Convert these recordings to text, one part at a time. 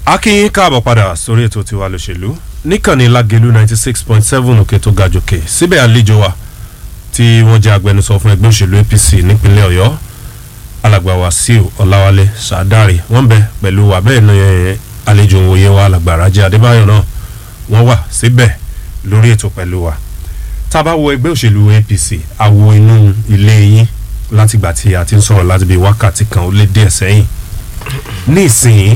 akínyín káàbọ̀ padà sórí ètò tiwa lòṣèlú níkànnì lágẹ̀lú ninety six point seven òkè tó ga jòkè síbẹ̀ àlejò wa tí wọ́n jẹ́ agbẹnusọ fún ẹgbẹ́ òṣèlú apc nípínlẹ̀ ọ̀yọ́ alàgbà wàsíù ọ̀làwálé sàdárì wọ́n bẹ pẹ̀lú wa bẹ́ẹ̀ ní àlejò òye wa alàgbà rájẹ́ adébáyọ̀ náà wọ́n wà síbẹ̀ lórí ètò pẹ̀lú wa tá a bá wo ẹgbẹ́ òṣèlú apc àwo inú ilé yín látìgbà tí a ti ń sọ̀rọ̀ láti bí wákàtí kan ó lé díẹ̀ sẹ́yìn ní ìsìn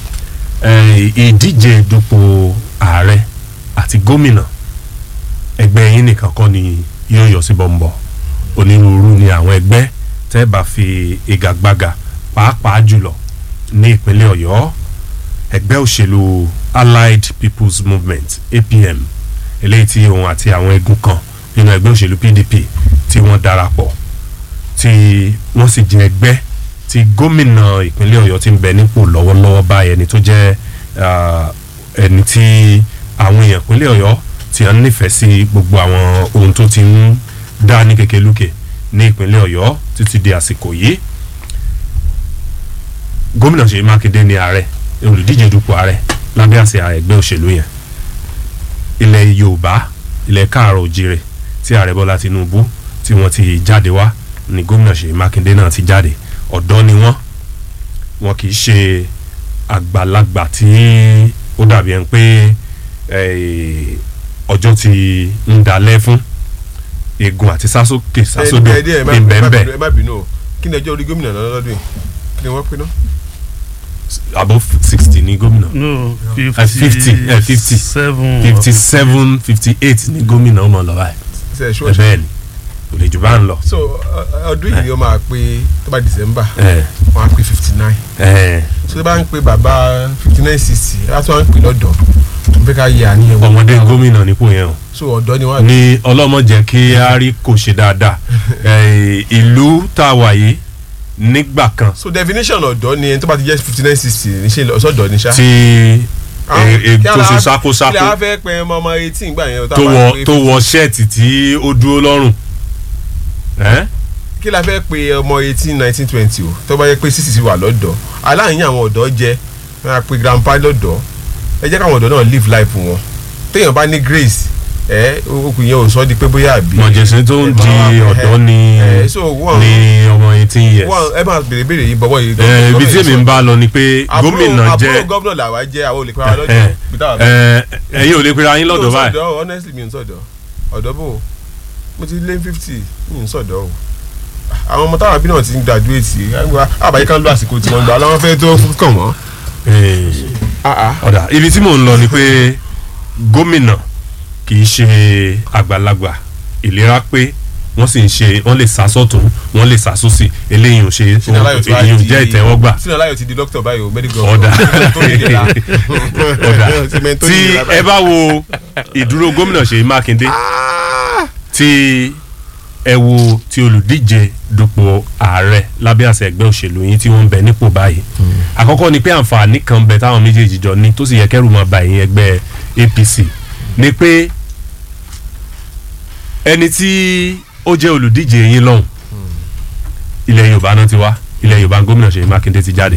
ìdíje dupò ààrẹ àti gómìnà ẹgbẹ́ yín nìkan kọ́ ni yóò yọ sí bọ́ńbọ́ onírúurú ni àwọn ẹgbẹ́ tẹ́ bá fi ìgagbága pàápàá jùlọ ní ìpínlẹ̀ ọ̀yọ́ ẹgbẹ́ òṣèlú allied people's movement apm eléyìí tí òun àti àwọn egun kan nínú ẹgbẹ́ òṣèlú pdp tí wọ́n darapọ̀ tí wọ́n sì jẹ́ ẹgbẹ́ tí gómìnà ìpínlẹ̀ ọ̀yọ́ ti ń bẹ nípò lọ́wọ́lọ́wọ́ báyìí ẹni tó jẹ́ ẹni tí àwọn èèyàn ìpínlẹ̀ ọ̀yọ́ ti ń nífẹ̀ẹ́ sí gbogbo àwọn ohun tó ti ń dá ní kékeré ní ìpínlẹ̀ ọ̀yọ́ títí di àsìkò yìí gómìnà ṣèyí mákindé ní ààrẹ olùdíje dupò ààrẹ lábẹ́ àsíá ẹgbẹ́ òṣèlú yẹn ilẹ̀ yorùbá ilẹ̀ káàrọ̀ òjìrè tí ààrẹ bọ́lá tinubu tí wọ́n ti jáde wá ní gómìnà ṣèyí mákindé náà ti jáde ọ̀dọ́ ni wọ́n wọn kì í ṣe àgbàlagbà tí ó dàbí ẹni pé ọjọ́ ti ń dalẹ̀ fún egun àti sásókè sásódò ìbẹ̀ǹbẹ̀. ẹ má bínú o kí ni ẹjọ́ orí gómìnà náà lọ́dún yìí kí ni wọ́n pinnu. above sixty ni gómìnà. no fifty fifty seven fifty seven fifty eight ni gómìnà ọmọ lọ́wọ́ ẹ̀ ṣe é ṣọ́ọ̀ṣì. bẹ́ẹ̀ ni kò lè jù bá ń lọ. so ọdún yìí ni ó máa pé tó bá december ẹ wọ́n á pé fifty nine ẹ so tó bá ń pe bàbá fifty nine sixty á tún wá ń pè lọ́dọ̀ tó fẹ́ ká yẹ àníyàn wò. ọmọdé gómìnà nípò yẹn o so ọ̀dọ́ ni wọ́n á ní ọlọ́mọ jẹ́ kí a rí kò ṣe dáadáa Eh, ìlú tá a wà yìí nígbà kan so definition ọ̀dọ́ ni ẹni tó bá ti jẹ́ fifty nine sixty ní ṣe ọ̀sọ́dọ̀ ni ṣá. tí Àwọn- e- e- kí tó ala- ṣe kí la sákósákó fẹ́ pẹ́ ọmọ ọmọ eighteen gbà yẹn tó wọ tó wọ ṣẹ́ẹ̀tì tí ó dúró lọ́rùn ẹ́ kí la fẹ́ pe ọmọ eighteen nineteen twenty o tó bá yẹ pé sísì sí wà lọ́dọ̀ aláìní àwọn ọ̀dọ́ jẹ́ wọn á pe grandpa lọ́dọ̀ ẹ jẹ́ káwọn ọ̀dọ́ náà live life wọn téèyàn bá ní grace ẹ okùn yẹn ò sọ di pé bóyá àbí. mọ̀jẹ̀sìn tó ń di ọ̀dọ́ ni ẹ so wọn ni ọmọ eighteen years wọn ẹ máa béèrè béèrè yìí bọ́bọ́ yìí. Eh, ibi tí èmi ń bá lọ ni pé gómìnà àbúrò jẹ́ gómìnà làwa jẹ́ àwọn olè pé ara Eh, lọ́dọ̀ bí táwa bá- ẹ ẹ̀yin ò lè pera yín lọ́dọ̀ Mi ò báyìí sọ̀dọ̀, honestly mi ò sọ̀dọ̀ ọ̀dọ́ bò ó. mo ti lé fifty mi ò sọ̀dọ̀ o àwọn ọmọ táwọn àbí náà ti ń graduate àbáyé kan lọ àsìkò tí wọ́n gbà láwọn fẹ́ tó kàn wọ́n. Eh, ọ̀dà ibi tí mò ń lọ ni pé gómìnà kì í ṣe àgbàlagbà ìlera pé wọ́n sì ń ṣe wọ́n lè sá sọ́tún wọ́n lè sá sósì eléyìí ò ṣe Sínú Aláyọ̀ tí wàá èyí ò di- jẹ́ ìtẹ́wọ́gbà sínú aláyọ̀ ti di dókítà báyìí o medical ọ̀dà tó lè dé la. ọ̀dà Cement tó tí lè dé la ẹ báyìí. bá wo ìdúró gómìnà Ṣèyí Mákindé tí ẹ wo ti olùdíje dupò ààrẹ lábẹ́ àṣẹ ẹgbẹ́ òṣèlú yín tí wọ́n ń bẹ nípò báyìí àkọ́kọ́ ni pé àǹfààní kan bẹ táwọn méjèèjì jọ ní tó sì yẹ kẹ́rù máa ba ẹ̀yìn ẹgbẹ́ APC ni pé ẹni tí ó jẹ́ olùdíje yín lọ́hùn ilẹ̀ Yorùbá náà ti wá ilẹ̀ Yorùbá gómìnà Ṣèyí Mákindé ti jáde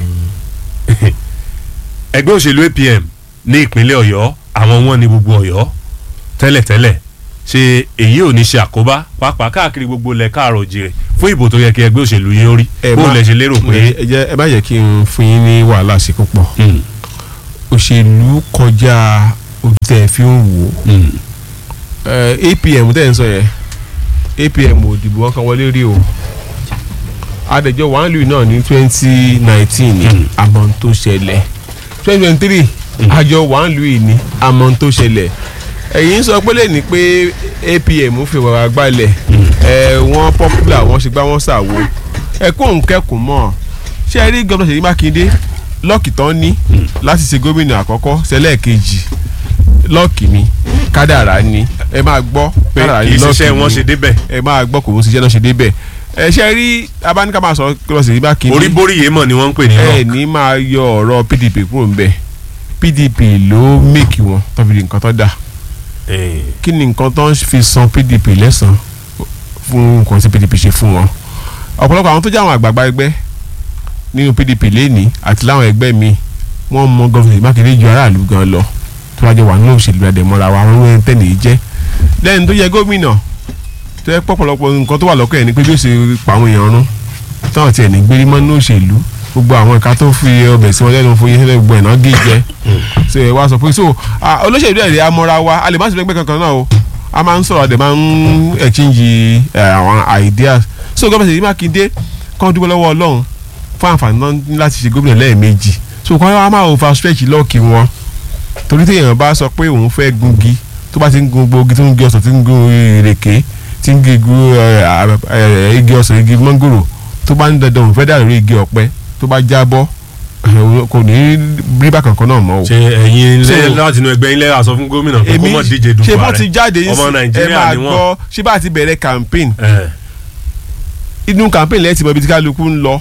ẹgbẹ́ òṣèlú APM ní ìpínlẹ̀ Ọ̀yọ́ àwọn wọn ní gbogbo Ọ̀yọ́ tẹ́lẹ̀tẹ́lẹ̀ ṣe èyí ò ní ṣe àkóbá pàápàá káàkiri gbogbo ilẹ̀ káàrọ̀ òjìrè fún ìbò tó yẹ kí ẹgbẹ́ òṣèlú yín ó rí Ẹ bó má- lẹ ṣe lérò pé ẹ jẹ́ ẹ bá yẹ kí n fún yín ní wàhálà sí púpọ̀ Mm, òṣèlú kọjá ojú tẹ́ ẹ fi ń wò ó mm, Eh, APM tẹ́ ẹ ń sọ yẹn APM ò dìbò wọn kan wọlé rí o adẹjọ wàhálù náà ní twenty nineteen ní Mm. àmọ́ tó ṣẹlẹ̀ twenty twenty three àjọ wàhálù yìí ní àmọ́ tó ṣẹlẹ̀ ẹ̀yin sọ pé lẹ́ni pé APM fi wàrà gbalẹ̀ ẹ̀ wọ́n popular wọ́n ṣe gbá wọ́n ṣàwo ẹ kó nkẹ́kùn mọ́ ṣé ẹ rí gómìnà Ṣèyí Mákindé lọ́ọ̀kì tán ní láti ṣe gómìnà àkọ́kọ́ sẹ́lẹ̀kejì lọ́ọ̀kì ni kádàrá ni ẹ máa gbọ́ pé kádàrá ni ìṣiṣẹ́ lọ́ọ̀kì wọn ni ṣe débẹ̀ ẹ máa gbọ́ kò ń ṣiṣẹ́ náà ṣe débẹ̀ ẹ ṣe rí abáníkà máa sọ gómìnà Ṣèyí Mákindé orí borí yé mọ̀ ni wọ́n ń pè ní ẹ rock ní máa yọ ọ̀rọ̀ PDP kúrò ńbẹ̀ PDP ló mèkì wọn tó fi di nǹkan tó dà Eh, kí ni nǹkan tó ń fi san PDP lẹ́sàn fún nǹkan tí PDP ṣe fún wọn ọ̀pọ̀lọpọ̀ àwọn tó jẹ́ àwọn àgbààgbà ẹgbẹ́ nínú PDP lẹ́ni àti láwọn ẹgbẹ́ mi wọ́n mọ gọ́fìnà Mákindé ju aráàlú gan lọ tó wájú wà nínú òṣèlú àdèmọ́ra wa wọ́n ń tẹ̀lé jẹ́ lẹ́yìn tó yẹ gómìnà tó yẹ pọ̀pọ̀lọpọ̀ nǹkan tó wà lọ́kọ̀ ẹ̀ ni pé bí ó ṣe pa àwọn èèyàn rún táwọn tiẹ̀ ní gbérí mọ́ nínú òṣèlú gbogbo àwọn ìka tó fi ọbẹ̀ sí wọn lẹ́nu fún yẹn gbogbo ẹ̀ náà gé jẹ ṣe wá sọ pé so ah, olóṣèlú ẹ̀ amọ́ra wa a lè má sí lẹ́gbẹ́ kankan náà o a máa ń sọ̀rọ̀ àdè máa ń exchange eh, àwọn ideas so gómìnà Ṣèyí Mákindé kọ́ dúpẹ́ lọ́wọ́ Ọlọ́run fún àǹfààní náà ní láti ṣe gómìnà lẹ́ẹ̀mejì so kọ́ wa máa over stretch lọ́ọ̀kì wọn torí téèyàn bá sọ pé òun fẹ́ gungi tó bá ti ń gun gbogbo tó ń gé ọsàn tó ń gun ìrèké tí ń gé gu igi ọsàn igi mọ́ngòrò tó bá ń dandan òun fẹ́ dà lórí igi ọ̀pẹ tó bá jábọ́ eh, kò ní rí bákan kan náà mọ́ o. ṣe ẹ̀yin ilé So- láti inú ẹgbẹ́ ilé àsọ fún gómìnà pé kó mọ̀ díje dupò ṣe bọ́ ààrẹ ti jáde yín ọmọ sí ẹ nàìjíríà máa ni wọ́n. gbọ́ ṣé bá ti bẹ̀rẹ̀ campaign Eh, inú campaign lẹ́yìn tí mo ibi tí kálukú ń lọ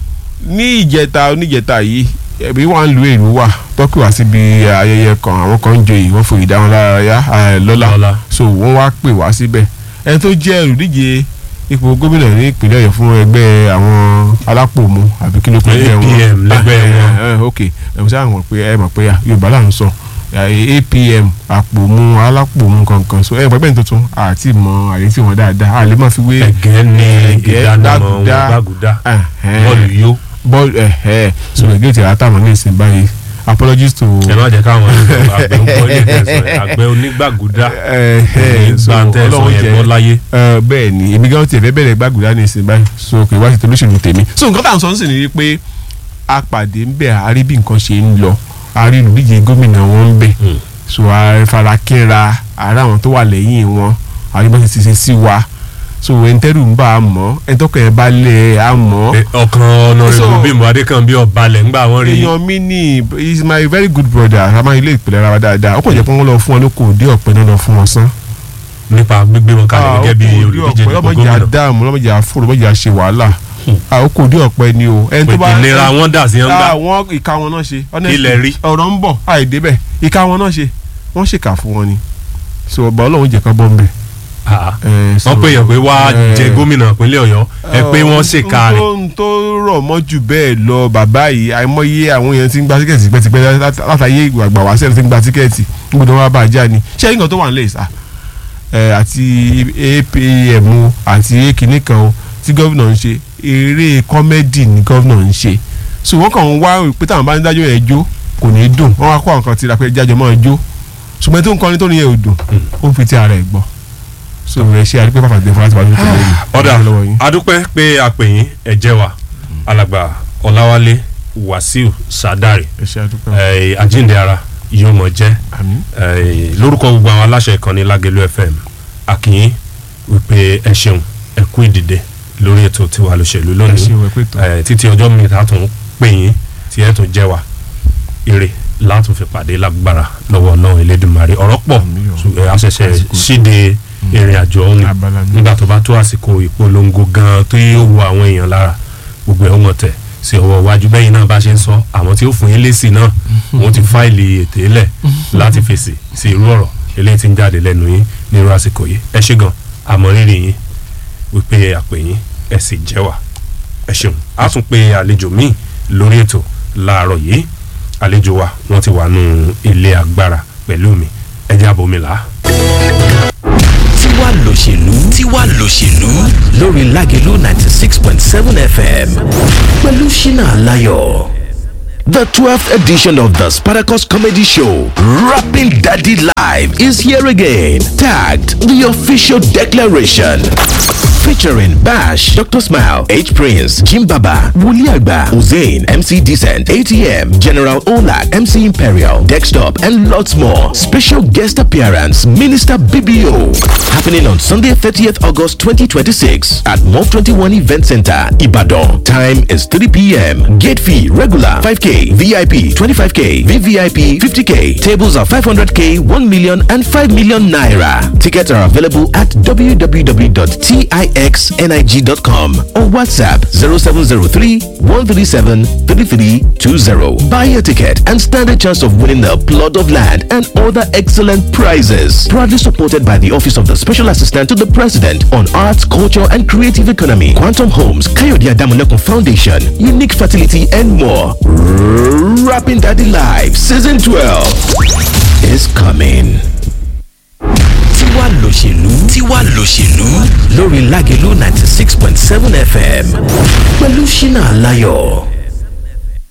ní ìjẹta oníjẹta yìí ẹbí wà ń lu èrú wà tọ́kì wá síbi ayẹyẹ kan àwọn kan ń joyè wọ́n fòyì dá wọn lára yá eh, lọ́la Lọ́lá. so wọ́n wá pè wá síbẹ̀ ẹni tó jẹ́ olùdíje ipò gómìnà ní ìpínlẹ̀ ọ̀yọ́ fún ẹgbẹ́ àwọn alápòmù àbí kí ló pè é APM lẹ́gbẹ́ wọn. ok ẹ̀ sáà mọ̀ pé ẹ mọ̀ pé yorùbá là ń sọ eh, APM àpòmù alápòmù kankan so ẹ pẹ́pẹ́ tuntun àti mọ àyè tí wọ́n dáadáa a lè má fi wé ẹ̀gẹ́ ní Ẹ̀gẹ́, ìdánimọ̀ wọn gbàgùdá. gbàgùdá Ẹ̀hẹ́n. bọ́ọ̀lù yó bọ́ọ̀lù ẹ̀hẹ́ so ẹ̀gẹ́ tí a tà wọ́n ní ìsìn báyìí apologies to ẹ má jẹ́ káwọn àgbẹ̀ ń gbọ́ ilé tẹ̀sán àgbẹ̀ onígbàgùdá ẹ̀hẹ́ so gbàǹtẹ̀sán ọlọ́run yẹn jẹ́ bọ́ láyé. ẹ, bẹ́ẹ̀ ni èmi gan tiẹ̀ fẹ́ bẹ̀rẹ̀ gbàgùdá ní ìsìn báyìí so kì í wá sí tolóṣèlú tèmi so nǹkan tá à ń sọ ń sìn ní pé a pàdé ń bẹ̀ a rí bí nǹkan ṣe ń lọ a rí olùdíje gómìnà wọn ń bẹ̀ Hmm. so a fara kínra ara àwọn tó wà lẹ́yìn wọn a rí bó ṣe ṣe sí wa so ẹ̀ńtẹ́rù ń bá a mọ̀ ẹ̀ńtọ́kọ̀ ẹ̀ bá lẹ̀ a mọ̀ Eh, ọkàn ọ̀nàrẹ́bù So- bímbọ adékànbí ọ̀balẹ̀ ńgbà wọ́n rí èèyàn mi ní he is my very good brother a máa ilé ìpìlẹ̀ ara wa dáadáa ó kàn jẹ́ pé wọ́n lọ fún wọn lóko òde ọ̀pẹ náà lọ fún wọn sán. nípa gbígbé wọn kalẹ̀ gẹ́gẹ́ bí òde olùdíje ọ̀pẹ dupò lọ́mọdé gómìnà àdáàmú lọ́mọdé àfòrò lọ́mọdé àṣe wàhálà Ah, ó kò òde ọ̀pẹ ni o. ẹni tó bá ìlera wọn dà sí ọ̀ngá àwọn ìka wọn náà ṣe honestly, Ilẹ̀ rí. ọ̀rọ̀ ń bọ̀ àìdébẹ̀ ìka wọn náà ṣe wọ́n ṣèkà fún wọn ni so ọba ọlọ́run jẹ́ ká bọ́ ń bẹ̀. Eh, so- wọ́n pè yàn pé wá Eh, jẹ gómìnà ìpínlẹ̀ ọ̀yọ́ ẹ pé wọ́n ṣèkà rẹ̀ ohun tó rọ̀ mọ́ jù bẹ́ẹ̀ lọ bàbá yìí àìmọye àwọn èèyàn ti ń gba tíkẹ́ẹ̀tì tipẹ́tipẹ́ lát- látàyè àgbà wá sẹ́ni ti ń gba tíkẹ́ẹ̀tì gbọ́dọ̀ wá bá a já ni ṣé nǹkan tó wà nílẹ̀ ìsà àti APM o àti ekìnní kan o tí gómìnà ń ṣe eré kọ́mẹ́dì ni gómìnà ń ṣe so wọ́n kàn ń wá pé táwọn bá ń dájọ́ yẹn jó kò ní í dùn wọ́n wá kó àwọn kan tira pé jájọ́ máa jó ṣùgbọ́n tó ń kọrin tó ní yẹn ò dùn ó ń fi ti ara ẹ̀ gbọ́ so ẹ ṣe àdúgbò pàpàgbé fún láti wá lórí ìpínlẹ̀ yìí ọ̀dà lọ́wọ́ yín. adúpẹ́ pé a pè yín ẹ jẹ́ wa alàgbà ọ̀làwálé wàsíù sàdárì ẹ ṣe àdúgbò eh, àjíǹde ara yóò mọ̀ jẹ́ àmín eh, lórúkọ gbogbo àwọn aláṣẹ ìkànnì lágẹ̀lú fm akínyín wípé ẹ ṣeun ẹ kú ìdìde lórí ètò tiwa lóṣèlú ẹ lónìí ṣe ìwé pẹ̀tọ́ Eh, títí ọjọ́ mi ta tún pè yín tí ẹ tún jẹ́ wa ire látún fi pàdé lágbára lọ́wọ́ náà elédùnmarè ọ̀rọ̀ pọ̀ Àmín o. ṣù- eh, a ṣẹ̀ṣẹ̀ Àsìkò. ṣíde ìrìn àjò ọ̀hún ni abala mi nígbà tó bá tó àsìkò ìpolongo gan tó yóò wo àwọn èèyàn lára gbogbo ẹ̀ ó mọ̀ tẹ̀ sí ọwọ́ iwájú bẹ́yìn náà bá ṣe ń sọ àwọn tí ó fún yín lésì náà wọ́n ti fáìlì ètè lẹ̀ láti fèsì sí irú ọ̀rọ̀ eléyìí tí ń jáde lẹ́nu yín nírú àsìkò yìí ẹ ṣé gan àmọ́ rírì yín wípé àpè yín ẹ sì jẹ́ wà ẹ ṣeun a tún pe àlejò míì lórí ètò láàárọ̀ yìí àlejò wa wọ́n ti wà nù ilé agbára pẹ̀lú mi ẹ jẹ́ àbòmílà. tiwa lòṣèlú tiwa lòṣèlú lórí lágẹ̀lú ninety six point seven fm pẹ̀lú ṣínà aláyọ̀. The 12th edition of the Spartacus Comedy Show, Rapping Daddy Live, is here again. Tagged the official declaration. Featuring Bash, Dr. Smile, H Prince, Jim Baba, Wuli Agba, Hussein, MC Decent, ATM, General Olak, MC Imperial, Dextop, and lots more. Special guest appearance, Minister BBO. Happening on Sunday, 30th August 2026 at Mob 21 Event Center, Ibadan. Time is 3 p.m. Gate fee regular 5k, VIP 25k, VVIP 50k. Tables are 500k, 1 million, and 5 million naira. Tickets are available at www.tickets.com myxnig.com or WhatsApp 0703 137 3320. Buy a ticket and stand a chance of winning a plot of land and other excellent prizes. Proudly supported by the Office of the Special Assistant to the President on Arts, Culture and Creative Economy, Quantum Homes, Kayode Adamunekun Foundation, Unique Fertility and more. Rapping Daddy Live Season 12 is coming. tiwa lòṣèlú tiwa lòṣèlú lórí lágẹ̀lú ninety six point seven fm pẹ̀lú ṣínà aláyọ̀.